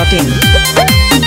biharmasti.in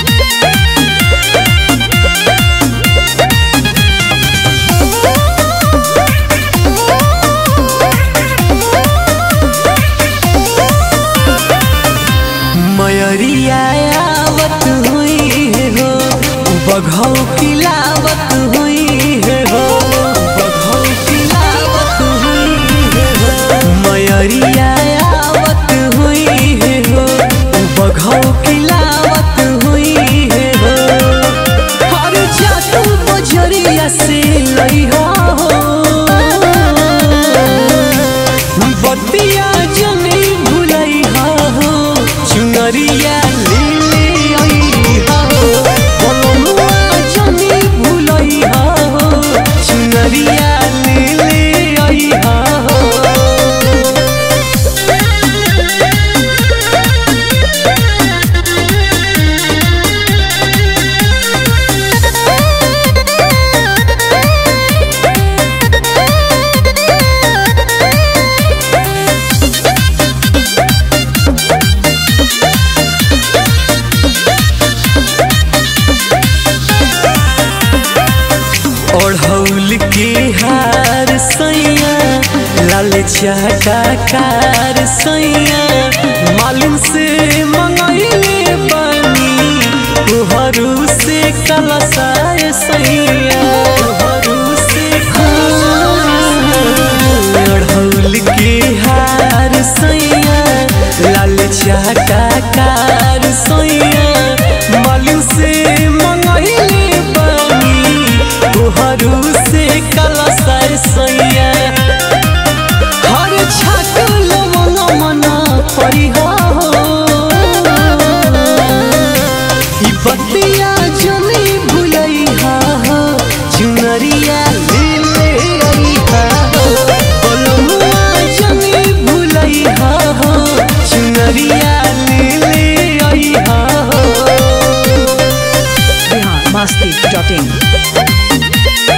मयरिया आवत हुई है हो बघौ किलावत हुई है हो बघौ किलावत हुई है हो मयरिया आवत हुई है हो बघौ किलावत हुई है हो हर जातू बजरिया से लइहा हो बतिया जनी भुलैहा हो चुनरिया लीले अइहा हो बलनुआ जनी भुलैहा हो चुनरिया लीले अइहा हो ओढ़ौल के हार सैया लाल चाटाकार सैया मालूम से मंगैले बानी तुहरू से कलसाय सैया तुहरू से ओढ़ौल के हार सैया लाल चाटाकार सैया मालूम से मंगैले बानी तुहरू से कलसाय सैया हर छाटल मन मन परिहा हो ई बतिया जनी भुलैहा हो चुनरिया लीले अइहा हो बलमुआ जनी भुलैहा हो चुनरिया लीले अइहा हो biharmasti.in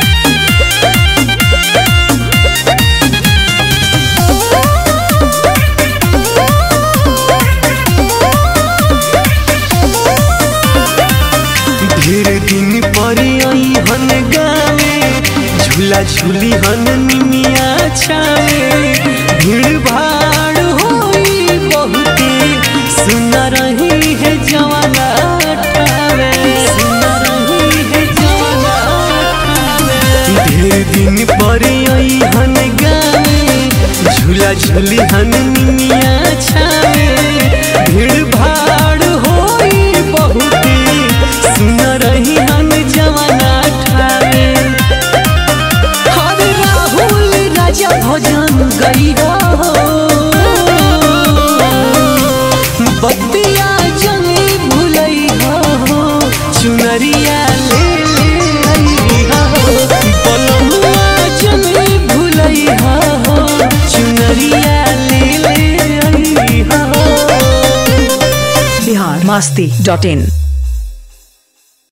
ढेर दिन पर आई हन गावे झूला झूली हन निमिया छावे भीड़ भाड़ होई बहुते सुन रही है जवाना ठावे सुन रही है जवाना ठावे ढेर दिन पर आई हन गावे झूला झूली हन निमिया छावे भीड़ भाड़ होई बहुते सुन रही हन जवाना ठावे हर राहुल राजा भजन गई हो बतिया जनी भुलई हो चुनरिया ले ले अइहा हो बलमुआ जनी भुलई हो चुनरिया ले ले अइहा हो biharmasti.in